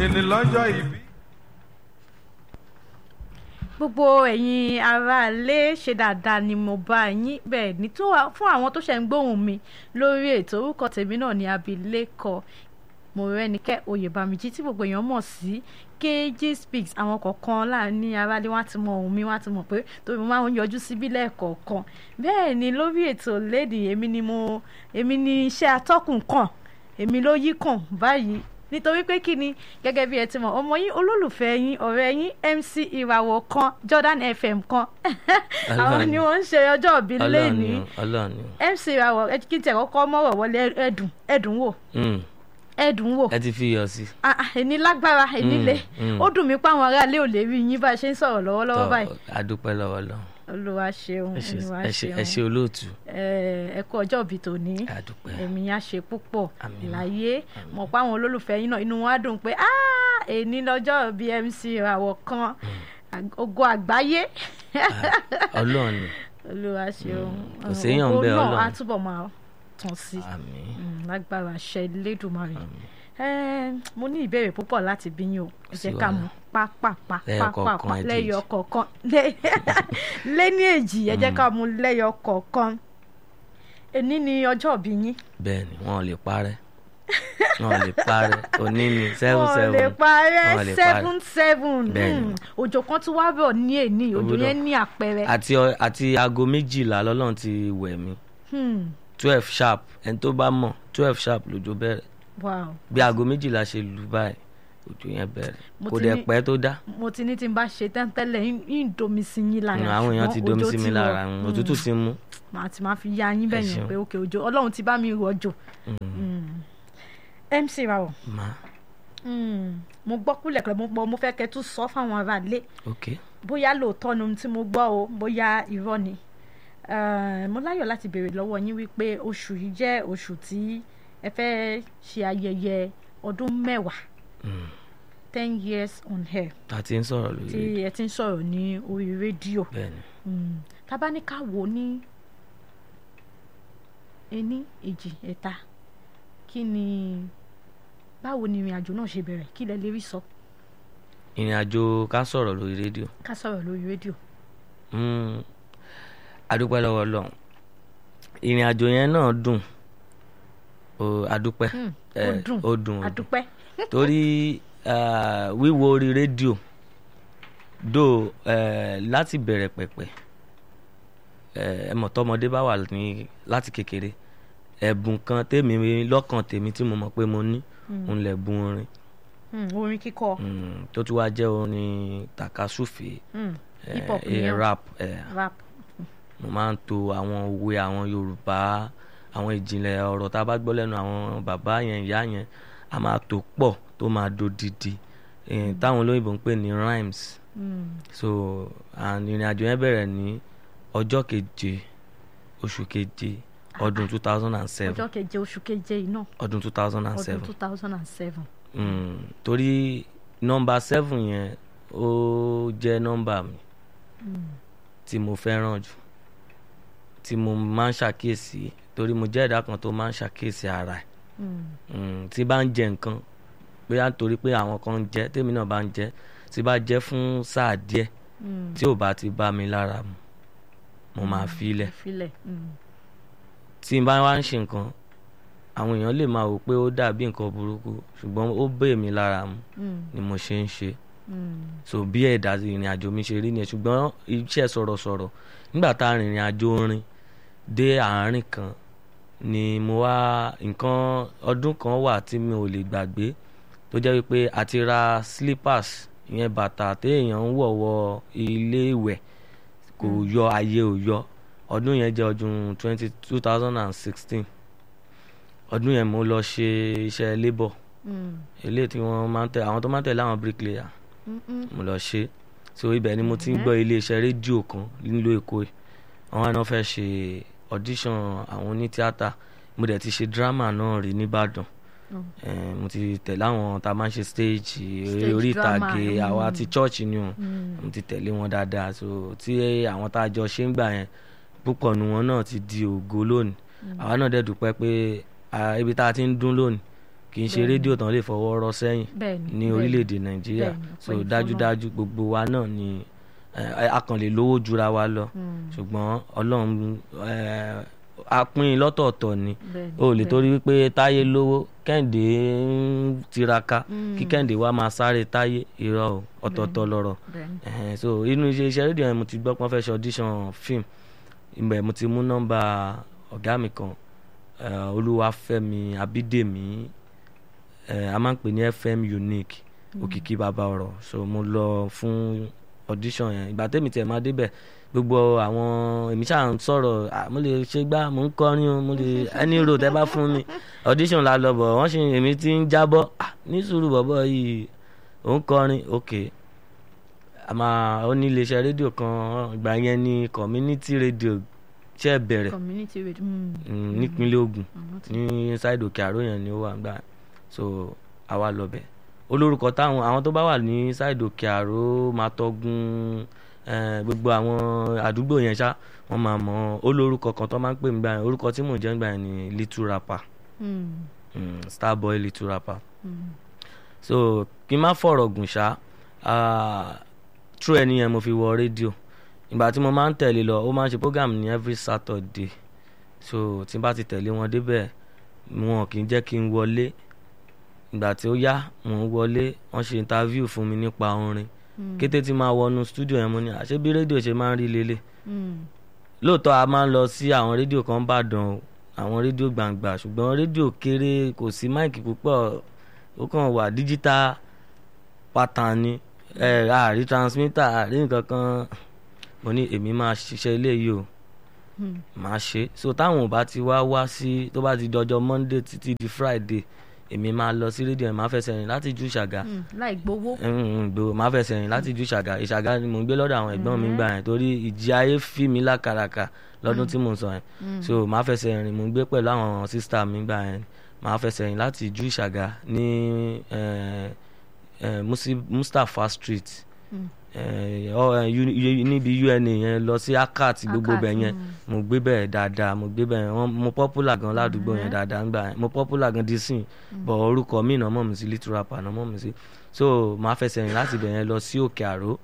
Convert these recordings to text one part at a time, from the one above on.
èní lọ́jọ́ ìbí. gbogbo ẹ̀yin aráalé ṣe dáadáa ni mo bá yín bẹ́ẹ̀ ní tó wà- fún àwọn tó ṣẹ̀ ń gbóhùn mi lórí ètò orúkọ tèmi náà ní abilékọ Mọ́rẹ́nikẹ́ Oyèbámijí tí gbogbo èèyàn mọ̀ sí KG Speaks àwọn kọ̀ọ̀kan láàrin aráalé wọn á ti mọ ohùn mi wọn á ti mọ̀ pé torí mo máa ń yọjú síbí lẹ́ẹ̀kọ̀ọ̀kan bẹ́ẹ̀ ni lórí ètò lẹ́dí èmi ni mo èmi ni iṣẹ́ atọ́kùn kàn èmi ló yí kàn báyìí nítorí pé kí ni gẹ́gẹ́ bí ẹ ti mọ̀ ọmọ yín olólùfẹ́ yín ọ̀rẹ́ yín MC ìràwọ̀ kan Jordan FM kan àwọn ni wọ́n ń ṣe ọjọ́ ìbí ọlọ́run lẹ́ni ni o, ọlọ́run ni o. MC ìràwọ̀ ẹ kí n tẹ̀ kọ́kọ́ mọ̀rọ̀ wọlé ẹ̀dùn ẹ̀dùn wò Mm, ẹ̀dùn wò ẹ ti fi iyọ̀ sí. Ah, ah, èní lágbára èní Mm, le mm. ó dùn mí pé àwọn aráalé ò lè rí yín bá a ṣe ń sọ̀rọ̀ lọ́wọ́lọ́wọ́ báyìí adúpẹ́ lọ́wọ́ lọ́wọ́ olúwa ṣeun ẹ ṣé olúwa ẹ ṣé- ẹ ṣé ṣeun olóòtú ẹ ẹ kú ọjọ́ ìbí tòní adúpẹ́ èmi á ṣe púpọ̀ Àmín. láyé mọ̀ pé àwọn olólùfẹ́ yín náà inú wọn á dùn pé "Ah, èní lọ́jọ́ bí MC ìràwọ̀ kan ògo àgbáyé ọlọ́run ni olúwa ṣeun kò séèyàn ògo bẹ́ẹ̀, náà Ọlọ́run. á túbọ̀ máa tàn sí àmín Mm, lágbára àṣẹ Elédùmarè àmín. Eh, mo ní ìbéèrè púpọ̀ láti bí yín o ẹ sí jẹ́ ká wàhálà. mú pápápá Lẹ́yọ pápápá kọ̀ọ̀kan, èjì lẹ́yọ èjì. kọ̀ọ̀kan lé- lé ní èjì ẹ jẹ́ ká mú lẹ́yọ kọ̀ọ̀kan èní ni ọjọ́ ìbí yín bẹ́ẹ̀ ni wọn ò lè parẹ́ wọn ò lè parẹ́ òní ni seven wọn ò seven lè Wọn ò parẹ́ lè seven seven Bẹ́ẹ̀ ni. Mm, òjò kan tún wá bọ̀ ní èní òjò Òwúrọ̀. yẹn ní àpẹẹrẹ àti ọ- àti aago méjìlá lọ́lọ́run ti wẹ̀ mí Hmm, twelve sharp ẹni tó bá mọ̀ twelve sharp lójó bẹ̀rẹ̀ wow bí aago méjìlá ṣe lù báyìí òjò yẹn bẹ̀rẹ̀ Mo kò ti dẹ̀ ní- pẹ́ tó dá mo ti ní tí n bá ṣe tẹ́ńtẹ́lẹ̀ ń domi sí yín lára àwọn èèyàn ti ṣùgbọ́n domi òjò sí mi ti lára rọ̀. mm, Mm. òtútù ti mú màá ti máa fi ya yín bẹ́ẹ̀ yẹn ṣeun. pé òkè òjò ọlọ́run ti bá mi rọ̀jò MC Rawọ ma mm, mo gbọ́ kúlẹ̀kúlẹ̀ mo gbọ́ mo fẹ́ kẹ́ tún sọ fáwọn aráalé ok bóyá lóòótọ́ ni ohun tí mo gbọ́ o bóyá irọ́ ni Eh, mo láyọ̀ láti béèrè lọ́wọ́ yín wípé oṣù yìí jẹ́ oṣù tí ẹ fẹ́ ṣe ayẹyẹ ọdún mẹ́wàá Mm. ten years on air a ti ń sọ̀rọ̀ tí lórí ẹ ti ń sọ̀rọ̀ ní orí rédíò bẹ́ẹ̀ ni Mm, tá bá ní ká wò ó ní ení èjì ẹ̀ta kí ni báwo ni ìrìn àjò náà ṣe bẹ̀rẹ̀ kí lẹ lè rí sọ ìrìn àjò ká sọ̀rọ̀ lórí rédíò ká sọ̀rọ̀ lórí rédíò. Mm. adúpẹ́ lọ́wọ́ Ọlọ́run ìrìn àjò yẹn náà dùn o adúpẹ́ Mm, ó Eh, dùn ó dùn ó dùn àdúpẹ́ torí ah, wíwo orí rédíò dò eh, láti bẹ̀rẹ̀ pẹ̀pẹ̀ eh, ẹ mọ̀ tọmọdé bá wà ní láti kékeré ẹ̀bùn kan tèmi lọ́kàn tèmi tí mo mọ̀ pé mo ní òun lẹ̀bùn orin Mm, orin kíkọ Mm, tó tún wá jẹ́ orin takasúfè mm, eh, hip hop eh, nìyẹn o. rap eh, rap mo máa ń to àwọn òwe àwọn yorùbá àwọn ìjìnlẹ̀ ọ̀rọ̀ tá a bá gbọ́ lẹ́nu àwọn bàbá yẹn ìyá yẹn a máa tò pọ̀ tó máa dodidi eh, táwọn olóyìnbó ń pè ní rhymes Mm, so and ìrìn àjò yẹn bẹ̀rẹ̀ ní ọjọ́ keje oṣù keje ọdún two thousand and seven ọjọ́ keje oṣù keje yìí náà ọdún two thousand and ọdún seven two thousand and seven. Mm, torí nọ́mbà seven yẹn ó jẹ́ nọ́mbà mi tí mo fẹ́ràn jù tí mo máa ń ṣàkíyèsí torí mo jẹ́ ẹ̀dá kan tó máa ń ṣàkíyèsí ara ẹ̀ Mm, tí bá ń jẹ nǹkan bóyá nítorí pé àwọn kan ń jẹ tèmi náà bá ń jẹ tí bá jẹ fún sáà díẹ̀ tí ò bá ti bá mi lára mu mo máa fi ilẹ̀ filẹ̀ mm, tí n bá wá ń ṣe nǹkan àwọn èèyàn lè máa wò pé ó dàbí nǹkan burúkú ṣùgbọ́n ó bẹ́ mi lára mu mm, ni mo ṣe ń ṣe mm, so bí ẹ̀dá ìrìn àjò mi ṣe rí nìyẹn ṣùgbọ́n iṣẹ́ sọ̀rọ̀sọ̀rọ̀ nígbà tá a rìnrìn àjò orin dé àárín kan ni mo wá nǹkan ọdún kan wà tí mi ò lè gbàgbé tó jẹ́ wípé a ti ra slippers ìyẹn bàtà téèyàn ń wọ̀ wọ ilé ìwẹ̀ kò yọ ayé ò yọ ọdún yẹn jẹ́ ọdún twenty two thousand and sixteen ọdún yẹn mo lọ ṣe iṣẹ́ labour mm, eléyìí tí wọ́n máa ń tẹ àwọn tó máa ń tẹ̀lé àwọn bricklayer mm, mm. mo lọ ṣe so ibẹ̀ ni mo ti ń gbọ́ iléeṣẹ́ rédíò kan nílùú èkó yìí àwọn àna fẹ́ ṣe audition àwọn onítíátà mo dẹ̀ ti ṣe drama náà rí nìbàdàn Mm. Eh, mo ti tẹ̀lé àwọn tá a máa ń ṣe stage Stage orí drama, ìtàgé mm. àwa ti church ni o Mm. mo ti tẹ̀lé wọn dáadáa so tí àwọn tá a jọ ṣe ń gbà yẹn púpọ̀ nu wọn náà ti di ògo lónìí àwa náà dẹ̀ dúpẹ́ pé ah, ibi tá a ti ń dún lónìí kì í ṣe Bẹ́ẹ̀ni. rédíò tán lè fọwọ́ rọ́ sẹ́yìn bẹ́ẹ̀ni ní bẹ́ẹ̀ni. orílẹ̀-èdè nàìjíríà Bẹ́ẹ̀ni, so ọpẹ́ ni fún dájúdájú gbogbo wa náà ni eh, a kàn lè lówó jura wa lọ Mm, ṣùgbọ́n ọlọ́run eh, a pín in lọ́tọ̀ọ̀tọ̀ ni bẹ́ẹ̀ni, o lè bẹ́ẹ̀ni. torí wípé táyé lówó kẹ́hìndé ń tiraka Mm. kí kẹ́hìndé wa máa sáré táyé irọ́ o ọ̀tọ̀ọ̀tọ̀ lọ́rọ̀ bẹ́ẹ̀ni. Ẹ̀hẹ̀n, so inú iṣẹ́ iṣẹ́ rédíò yẹn mo ti gbọ́ pé wọ́n fẹ́ ṣe audition film ibẹ̀ mo ti mú nọ́mbà ọ̀gá mi kan eh, olúwafẹ́mi abídèmí eh, a máa ń pè ní fm unique òkìkí bàbá ọ̀rọ̀ so mo lọ fún audition yẹn ìgbà tẹ́mi tiẹ̀ máa débẹ̀ gbogbo àwọn èmi ṣáà ń sọ̀rọ̀ ah, mo lè ṣe gbá mo ń kọrin o mo lè ẹni ro tẹ́ bá fún mi audition la lọ bọ̀ wọ́n ṣe èmi ti ń jábọ́ ah, ní sùúrù bọ̀bọ̀ yìí ò ń kọrin ok àmà ó ní iléeṣẹ́ rédíò kan ìgbà yẹn ní community radio ṣe bẹ̀rẹ̀ community radio. mm, mm, nípínlẹ̀ Ògùn àwọn ti- ní ṣáìdì òkè àró yẹn ni ó wà gbà so àwa lọ bẹ̀ olórúkọ táwọn àwọn tó bá wà ní ṣáìdì òkè àró máa tọ́gun eh, gbogbo àwọn àdúgbò yẹn ṣá wọ́n máa mọ̀ olórúkọ kan tó máa ń pè mí gbà yẹn orúkọ tí mò ń jẹ́ gbà yẹn ni little rapper Mm, mm, starboy little rapper mm, so kí n má fọ̀rọ̀ gùn ṣá ah, true ẹni yẹn mo fi wọ rédíò ìgbà tí mo máa ń tẹ̀lé lọ ó máa ń ṣe program ní every Saturday so tí n bá ti tẹ̀lé wọn débẹ̀ wọn kì í jẹ́ kí n wọlé ìgbà tí ó yá mò ń wọlé wọ́n ṣe interview fún mi nípa orin mm, kété tí máa wọnú studio yẹn mo ní àṣé bí rédíò ṣe máa ń rí lélẹ̀ mm, lóòótọ́ a máa ń lọ sí àwọn rédíò kan bàdàn o àwọn rédíò gbàǹgbà ṣùgbọ́n rédíò kéré kò sí máìkì púpọ̀ ó kàn wà díjítà pátán ni ẹ àrí transmitter àrí nǹkan kan mo ní èmi máa ṣiṣẹ́ eléyìí o mm. máa ṣe so táwọn ò bá ti wá wá sí tó bá ti dọjọ́ Monday títí di Friday èmi máa lọ sí rédíò yẹn máa fẹsẹ̀ rìn láti ju ṣàgà Mm, láì gbowó. gbò máa fẹsẹ̀ rìn láti ju ṣàgà ìṣàgà ni mò ń gbé lọ́dọ̀ àwọn ẹ̀gbọ́n mi gbà yẹn torí ìjì ayé fi mi lákàràkà lọ́dún tí mò ń sọ yẹn Mm, so máa fẹsẹ̀ rìn mò ń gbé pẹ̀lú àwọn sísítà mi gbà yẹn máa fẹsẹ̀ rìn láti ju ìṣàgà ní eh, eh, Musi- Mustapha Street mm. eh, ọ- eh, uni- uni- níbi UNA yẹn lọ sí akat gbogbo Akat, bẹ̀ yẹn mm. mo gbé bẹ́ẹ̀ dáadáa mo gbé bẹ́ẹ̀ wọ́n mo popular gan ládùúgbò yẹn Mhm. dáadáa ńgbà yẹn mo popular gan di sìn bọ̀ orúkọ mi náà mọ̀ mí sí little rapper náà mọ̀ mí sí so máa fẹsẹ̀ rìn láti bẹ̀ yẹn lọ sí òkè àró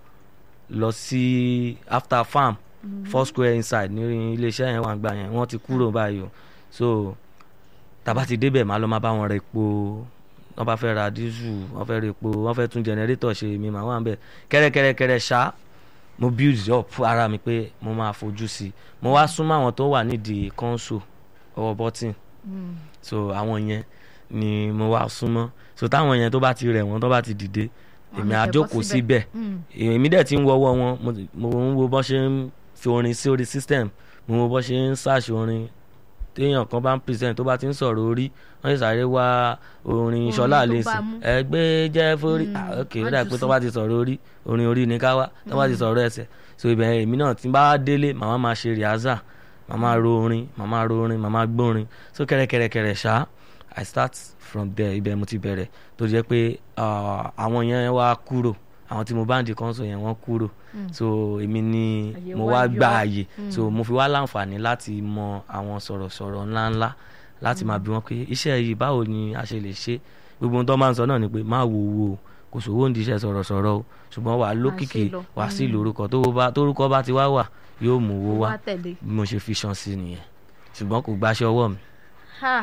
lọ sí after farm four square inside ní iléeṣẹ́ yẹn wà gbà yẹn wọ́n ti kúrò báyìí o so tàbá ti débẹ̀ máa lọ máa bá wọn ra epo wọ́n bá fẹ́ ra dísù wọ́n fẹ́ ra epo wọ́n fẹ́ tún jẹnẹrétọ̀ ṣe mi màá wà ń bẹ̀ kẹ́rẹ́kẹ́rẹ́kẹ́rẹ́ ṣá mo build up ara mi pé mo máa fojú sí i mo wá súnmọ́ àwọn tó wà nídìí console ọwọ́ bọ́tìn Mm, so àwọn yẹn ni mo wá súnmọ́ so táwọn yẹn tó bá ti rẹ̀ wọ́n tó bá ti dìde Wọ́n èmi lè á tẹ̀ bọ́ jókòó síbẹ̀. síbẹ̀ mm, èmi dẹ̀ ti ń wọ́wọ́ wọn mo ti- mo ń wo bọ́ ṣe ń fi orin sí orí system mo ń wo bọ́ ṣe ń ṣàṣì orin téèyàn kan bá ń present tó bá ti ń sọ̀rọ̀ orí wọ́n sì sáré wá orin Orin ṣọlá tó àlè bá sí mú. ẹgbẹ́ jẹ́ forí Mm, ah, ok ó wọ́n dà jù pé tó sí. bá ti sọ̀rọ̀ orí orin orí ni ká wá tó bá ti sọ̀rọ̀ ẹsẹ̀ so ibẹ̀ èmi náà ti bá délé màmá máa ṣe rìhásà màmá ro orin màmá ro orin màmá gbórin so kẹ́rẹ́kẹ́rẹ́kẹ́rẹ́ ṣá i start from there ibẹ̀ mo ti bẹ̀rẹ̀ tó jẹ́ pé ah, àwọn yẹn wá kúrò àwọn tí mo bá ń di kọ́ńsó yẹn wọ́n kúrò mm. so èmi ni Àyè mo wá wá yọ. gba àyè Mm. so mo fi wá láǹfààní láti mọ àwọn sọ̀rọ̀sọ̀rọ̀ ńláńlá láti máa bí wọn pé iṣẹ́ yìí báwo ni a ṣe lè ṣe gbogbo ohun tó máa ń sọ náà ni pé má wo wo o, kò sówó ń di iṣẹ́ sọ̀rọ̀sọ̀rọ̀ o ṣùgbọ́n wàá lókìkí lọ. wàá sí Mm. lórúkọ tó bá tórúkọ bá ti wá wà yóò mú owó wá wá tẹ̀lé. bí mo ṣe fi ṣan sí nìyẹn ṣùgbọ́n kò gbaṣẹ́ ọwọ́ mi Ha,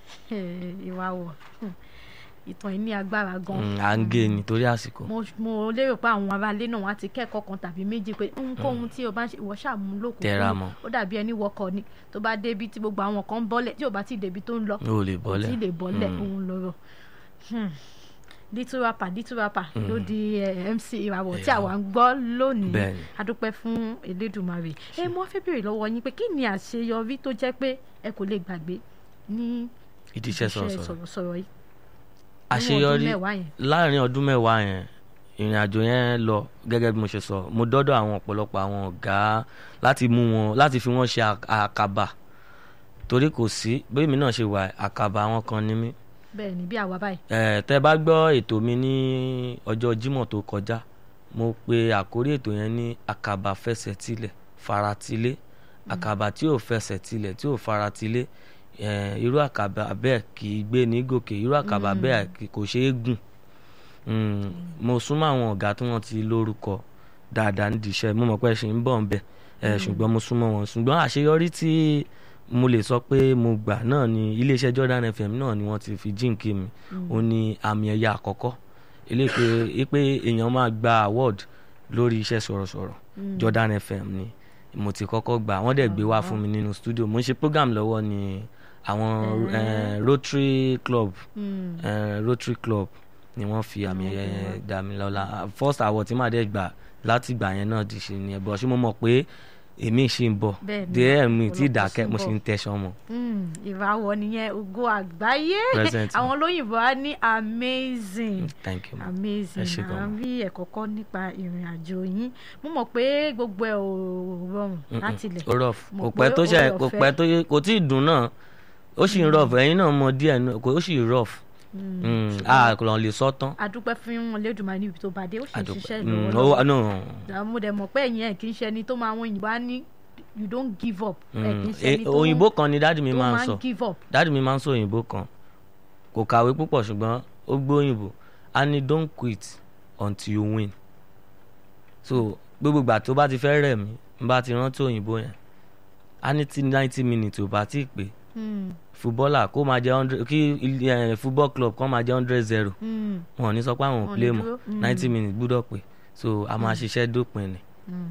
ìwà wọ̀ Hmm. ìtàn yìí ní agbára gan. Mm, à ń gé ni torí àsìkò mo mo lérò pé àwọn aráalé náà wọn á ti kẹ́kọ̀ọ́ kan tàbí méjì pé ohunkóhun tí o bá ń ṣe ìwọ ṣàmúlò kò Tẹra mọ́. ó dàbí ẹni wọkọ̀ ni tó bá débi tí gbogbo àwọn kan ń bọ́lẹ̀ tí ò bá ti débi tó ń lọ o lè kò bọ́lẹ̀ tí ì lè bọ́lẹ̀ Mm. òun lọ́rọ̀ Hmm. little rapper little rapper ló di eh, MC ìràwọ̀ tí àwa ń gbọ́ lónìí Bẹ́ẹ̀ni. adúpẹ́ fún Elédùmarè ẹ mo fẹ́ béèrè lọ́wọ́ yín pé kí ni àṣeyọrí tó jẹ́ pé ẹ kò lè gbàgbé ní ìdí iṣẹ́ sọ̀rọ̀sọ̀rọ̀ sọ̀rọ̀sọ̀rọ̀ yìí àṣeyọrí nínú ọdún mẹ́wàá yẹn. láàrin ọdún mẹ́wàá yẹn ìrìn àjò yẹn lọ gẹ́gẹ́ bí mo ṣe sọ mo dọ́dọ̀ àwọn ọ̀pọ̀lọpọ̀ àwọn ọ̀gá láti mú wọn láti fi wọ́n ṣe à- àkàbà torí kò sí bẹ́ẹ̀ mi náà ṣe wà àkàbà àwọn kan ní mí bẹ́ẹ̀ ni bí àwa báyìí Eh, tẹ́ bá gbọ́ ètò mi ní ọjọ́ Jímọ̀ tó kọjá mo pe àkórí ètò yẹn ní àkàbà fẹsẹ̀ tilẹ̀ faratilé àkàbà tí ò fẹsẹ̀ tilẹ̀ tí ò faratilé eh, irú àkàbà bẹ́ẹ̀ kì í gbé ní gòkè irú àkàbà bẹ́ẹ̀ kì- kò ṣeé gùn Mm, mo súnmọ́ àwọn ọ̀gá tí wọ́n ti lórúkọ dáadáa nídìí iṣẹ́ mo mọ̀ pé ẹ ṣì ń bọ̀ ń bẹ̀ ẹ ṣùgbọ́n mo súnmọ́ wọn ṣùgbọ́n àṣeyọrí tí mo lè sọ pé mo gbà náà ni iléeṣẹ́ Jordan FM náà ni wọ́n ti fi jíǹkì mi ó ní àmì ẹ̀yà àkọ́kọ́ eléyìí pé pé èèyàn máa gba award lórí iṣẹ́ sọ̀rọ̀sọ̀rọ̀ Jordan FM ni mo ti kọ́kọ́ gbà wọ́n dẹ̀ gbé wá fún mi nínú studio mo ń ṣe program lọ́wọ́ ni àwọn eh, Rotary Club Mm. eh, Rotary Club ni wọ́n fi àmì ẹ̀yẹ yẹn dá mi lọ́lá first award tí màá dẹ̀ gbà láti gbà yẹn náà di ṣe ni ẹ̀bọ̀ ṣé mo mọ̀ pé èmi ṣì ń bọ̀ Bẹ́ẹ̀ni, díẹ̀ mi tí ọ̀pọ̀lọpọ̀ dákẹ́ ṣì ń mo bọ̀. ṣì ń tẹ̀sán mọ́ Mm, ìràwọ̀ nìyẹn ògo àgbáyé Present. àwọn olóyìnbó á ní amazing thank you ma. amazing Ẹ ṣé à gan. ń rí ẹ̀kọ́ kọ́ nípa ìrìn àjò yín mo mọ̀ pé gbogbo ẹ̀ ò rọrùn láti ilẹ̀ ó rough Mo kò pé pẹ́ tó ó ṣe rọ̀ kò fẹ́. pẹ́ tó yẹ- kò tí ì dùn náà ó sì ń rough ẹ̀yin náà mọ díẹ̀ náà kò ó sì rough Mm, a kò lọ́n lè sọ tán adúpẹ́ fún Olódùmarè níbi tó bá dé ó sì ń àdùpẹ́ ṣiṣẹ́ Mm, ó lọ́wọ́lọ́wọ́ wà- no Ah, mo dẹ̀ mọ̀ pé ẹ̀yin ẹ̀ kì í ṣe ẹni tó máa àwọn òyìnbó á ní you don't give up ẹ̀ Mm, kì í ṣe eh, ẹni tó òyìnbó kan ni dáàdì mi tó máa ń máa sọ ń give up dáàdì mi máa ń sọ òyìnbó kan kò kàwé púpọ̀ ṣùgbọ́n ó gbọ́ òyìnbó a ní don't quit until you win so gbogbo ìgbà tó bá ti fẹ́ rẹ̀ mí n bá ti rántí òyìnbó yẹn a ní tí ninety minutes ò bá tí ì pé Mm, fúbọ́là kó máa jẹ hundred kí ilé- eh, football club kan máa jẹ hundred zero mm, wọn ò ní sọ pé àwọn Wọn ò ò play ní mọ́ dúró, mm. ninety minutes gbúdọ̀ pé so a máa ṣiṣẹ́ dópin ni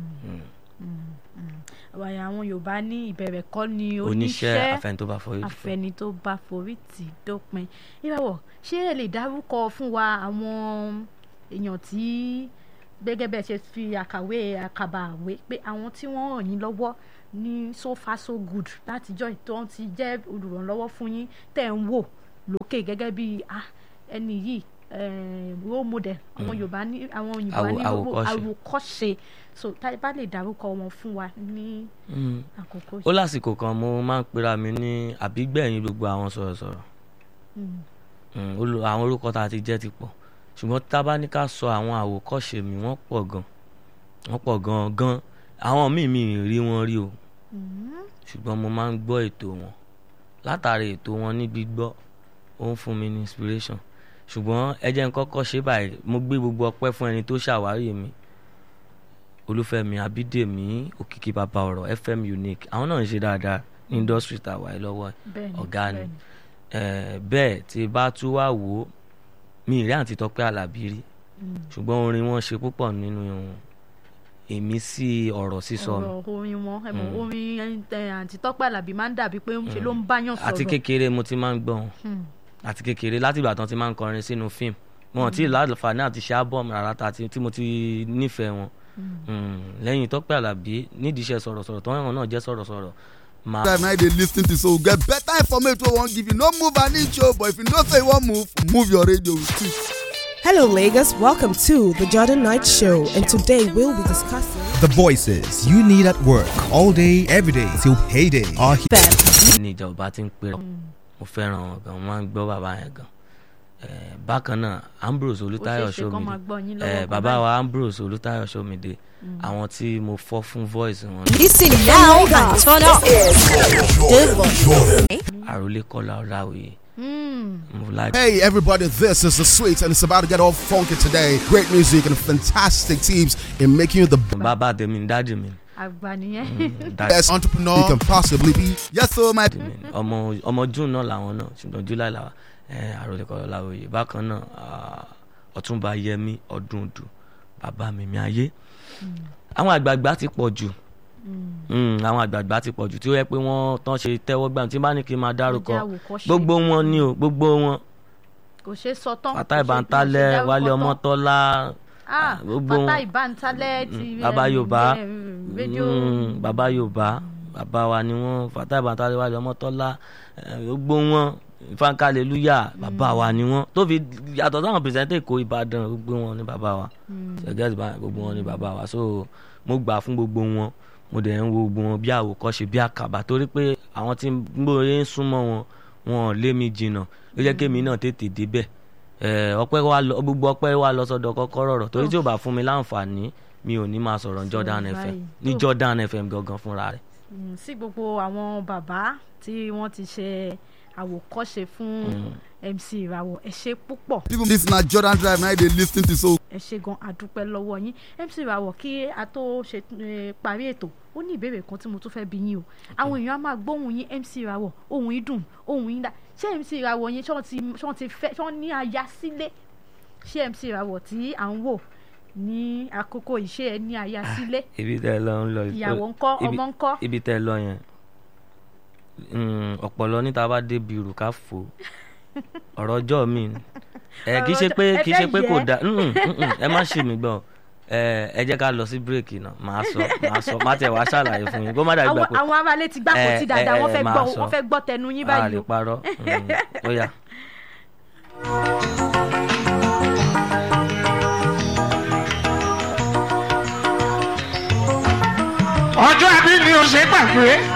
àwàyà àwọn Yorùbá ní ìbẹ̀rẹ̀ kọ́ ni oníṣẹ́ oníṣẹ́ àfẹn tó bá fọ yìí àfẹni tó bá forí tì í dópin ìràwọ̀ ṣé ẹ lè dárúkọ fún wa àwọn èèyàn tí gẹ́gẹ́ bẹ́ẹ̀ ṣe fi àkàwé àkàbà àwé pé àwọn tí wọ́n ràn yín lọ́wọ́ ní so far so good látijọ́ tó ti jẹ́ olùrànlọ́wọ́ fún yín tẹ̀ ń wò lókè gẹ́gẹ́ bí ah, ẹni yìí eh, role model àwọn Yorùbá ní àwọn òyìnbó Àwò- ní àwòkọ́ṣe. àwòkọ́ṣe so tá a bá lè dárúkọ wọn fún wa ní Mm. àkókò ó lásìkò kan mo máa ń pera mi ní àbígbẹ̀yìn gbogbo àwọn sọ̀rọ̀sọ̀rọ̀ Mm. Mm, olú- àwọn orúkọ tá a ti jẹ́ ti pọ̀ ṣùgbọ́n tá a bá ní ká sọ àwọn àwòkọ́ṣe mi wọ́n pọ̀ gan wọ́n pọ̀ gan gan àwọn míì mi ì rí wọn rí o Mm. ṣùgbọ́n mo máa ń gbọ́ ètò wọn látàrí ètò wọn ní gbígbọ́ ó ń fún mi ní inspiration ṣùgbọ́n ẹ jẹ́ n kọ́kọ́ ṣe báyìí mo gbé gbogbo ọpẹ́ fún ẹni tó ṣàwárí mi olúfẹ́mi abídèmí òkìkí bàbá ọ̀rọ̀ fm unique àwọn náà ń ṣe dáadáa ní industry tàwa ẹ lọ́wọ́ ẹ̀ bẹ́ẹ̀ni ọ̀gá ni bẹ́ẹ̀ni. Eh, bẹ́ẹ̀ tí bá tún wá wò ó mi ì rí àǹtí tọ́pẹ́ àlàbí rí Mm. ṣùgbọ́n orin wọn ṣe púpọ̀ nínú èmi sí ọ̀rọ̀ sísọ mi ọ̀rọ̀ orin wọn ẹ mọ̀ orin ẹ, àǹtí Tọ́pẹ́ Àlàbí máa ń dàbí pé ń ṣe ló ń báyàn sọ̀rọ̀ àti kékeré mo ti máa ń gbọ́ wọn Hmm. àti kékeré láti ìgbà tán ti máa ń kọrin sínú fíìmù wọn tí láǹfààní àti ṣe ábọ̀mù rárá ta tí tí mo ti nífẹ̀ẹ́ wọn Mm, lẹ́yìn tọ́pẹ́ àlàbí nídìí iṣẹ́ sọ̀rọ̀sọ̀rọ̀ tọ́wọ́n náà jẹ́ sọ̀rọ̀sọ̀rọ̀ máa time na dey lis ten to so get better information wey wan give you no move an inch o but if you know say you wan move move your radio with it. Hello, Lagos. Welcome to the Jordan Knight Show, and today we'll be discussing The voices you need at work all day, every day till payday are here. that ní ìjọba ti ń pè ọ́ mo fẹ́ràn wọn gan mo máa ń gbọ́ bàbá yẹn gan Eh, bákan náà Ambrose Olútáyọ̀ Ó ṣeé ṣe kán máa gbọ́ yín Ṣómìdé lọ́wọ́ Eh, kan bàbá báyìí. wa Ambrose Olútáyọ̀ Ṣómìdé àwọn tí mo fọ́ fún voice wọn Listen now and turn up. àròlé Kọ́lá Ọláoyè Hmm. mo like Hey everybody, this is the sweet and it's about to get all funky today. Great music and fantastic tips in making you the bàbá tèmi ní dáàdì mi àgbà nìyẹn dáàdì best entrepreneur you can possibly be. Yes, so my mi ni. ọmọ ọmọ June náà làwọn náà ṣùgbọ́n July làwọn Eh, àròlé Kọ́lá Ọláoyè bákan náà ah, Ọ̀túnba Yẹmí Ọdúndù bàbá mi mi ayé àwọn àgbààgbà ti pọ̀ jù Mm, àwọn àgbààgbà ti pọ̀ jù tí ó yẹ pé wọ́n tán ṣe tẹ́wọ́ gbà tí n bá ní kí n máa dárúkọ Ó jẹ́ àwòkọ́ṣe. gbogbo wọn ni o gbogbo wọn kò ṣeé sọ tán Fatai kò ṣeé- kò ṣeé Bántalẹ̀ dárúkọ Wálé tán. Ọmọ́tọ́lá Ah, gbogbo wọn. Fatai Bántalẹ̀ ti Mm, Bàbá eh, Yorùbá. eh, rédíò Mm, bàbá Yorùbá bàbá wa ni wọn Fatai Bántalẹ̀ Wálé Ọmọ́tọ́lá eh, gbogbo wọn Ifáńká Hallelujah bàbá wa ni wọn tó fi yàtọ̀ sáwọn pìrìsẹ́ńtẹ̀ Èkó Ìbàdàn gbogbo wọn ni bàbá wa ṣẹgẹ́sì báyìí gbogbo wọn ni bàbá wa so mo gbà fún gbogbo wọn mo dẹ̀ ń wo gbogbo wọn bí àwòkọ́ṣe bí àkàbà torí pé àwọn tí gbòòrè ń súnmọ́ wọn wọn ò lé mi jìnnà ló jẹ́ kémi náà tètè débẹ̀ Eh, ọpẹ́ wa lọ gbogbo ọpẹ́ wa lọ sọ́dọ̀ kọ́kọ́rọ́ rọ̀ torí tí ò bá fún mi láǹfààní mi ò ní máa sọ̀rọ̀ ní Jordan Sọ̀rọ̀ FM báyìí. ní Tó- Jordan FM gangan fúnra rẹ̀ Mm, sí gbogbo àwọn bàbá tí wọ́n ti ṣe àwòkọ́ṣe fún mc ìràwọ̀ ẹ ṣe púpọ̀ people this na jordan drive na dey lis ten to so. ẹ ṣe gan adúpẹ́ lọ́wọ́ yín mc ìràwọ̀ kí a tó ṣe eh, parí ètò ó ní ìbéèrè kan tí mo tún fẹ́ bi yín o àwọn èèyàn á máa gbóhùn yín mc ìràwọ̀ ohùn yín dùn ohùn yín dá ṣé mc ìràwọ̀ yín ṣé wọ́n ti ṣé wọ́n ti fẹ́ ṣé wọ́n ní aya sílé ṣé mc ìràwọ̀ tí à ń wò ní àkókò ìṣe ẹ ní aya sílé ibi tẹ́ ẹ lọ ń lọ ìyàwó ńkọ́ ibi- ọmọ ńkọ́ ibi tẹ́ ẹ lọ yẹn mm, ọ̀pọ̀lọ níta bá débi ìrù ká fò ọ̀rọ̀ ọjọ́ mi ni. ẹ kì í ṣe Ọ̀rọ̀ pé ọjọ́- kì í ṣe ẹ pé fẹ́ kò yẹ. dá mm, mm, mm, ẹ má ṣe mí gbọ́ ẹ ẹ jẹ́ ká lọ sí bírèkì náà màá sọ màá sọ má tẹ̀ wá ṣàlàyé fún yín kó má dàgbà àwọn pé àwọn aráalé ti gbá kò Eh, tí dáadáa eh, wọ́n eh, fẹ́ máa gbọ́ sọ. wọ́n fẹ́ gbọ́ tẹnu yín a báyìí lè o parọ́ Mm, ó yá. ọjọ́ àbí mi ò ṣe gbàgbé